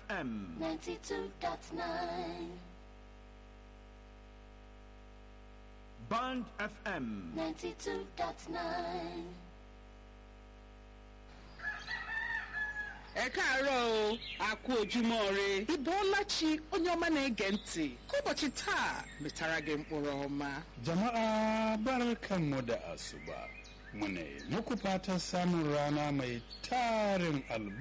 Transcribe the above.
FM 92.9, Band FM 92.9. ẹ káàárọ̀ o a kú ojúmọ́ ire ịbọọla chi onye ọma na-ege ntị ka ụbọchị taa metara gị mkpụrụ ọma Jama'a barkanmu da asuba. Muna yi muku fatan samun rana mai tarin albarka.